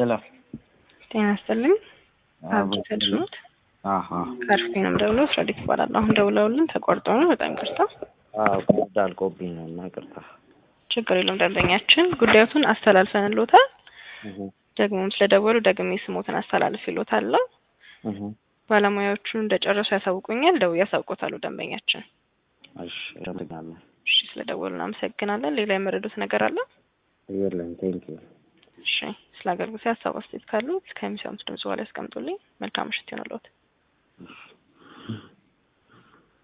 ሄሎ ጤና ይስጥልኝ። አብዲ ተድኖት አሀ ከርፌ ነው ደውሎ ፍሬዲክ ይባላል። አሁን ደውለውልን ተቆርጦ ነው። በጣም ይቅርታ። አዎ ኮድ አልቆብኝ ነው እና ይቅርታ። ችግር የለውም። ደንበኛችን ጉዳዩን አስተላልፈንልዎታል። ደግሞም ስለደወሉ ደግሜ ስሞትን አስተላልፍ ይሎታለሁ። ባለሙያዎቹን እንደጨረሱ ያሳውቁኛል። ደውዬ ያሳውቆታሉ ደንበኛችን። እሺ እደግማለሁ። እሺ ስለደወሉ እናመሰግናለን። ሌላ የመረዱት ነገር አለ? የለም ቴንክ ዩ እሺ ስለ አገልግሎት ሀሳብ አስተያየት ካሉ ከሚሰሙት ድምጽ በኋላ ያስቀምጡልኝ። መልካም ምሽት ይሆንልዎት።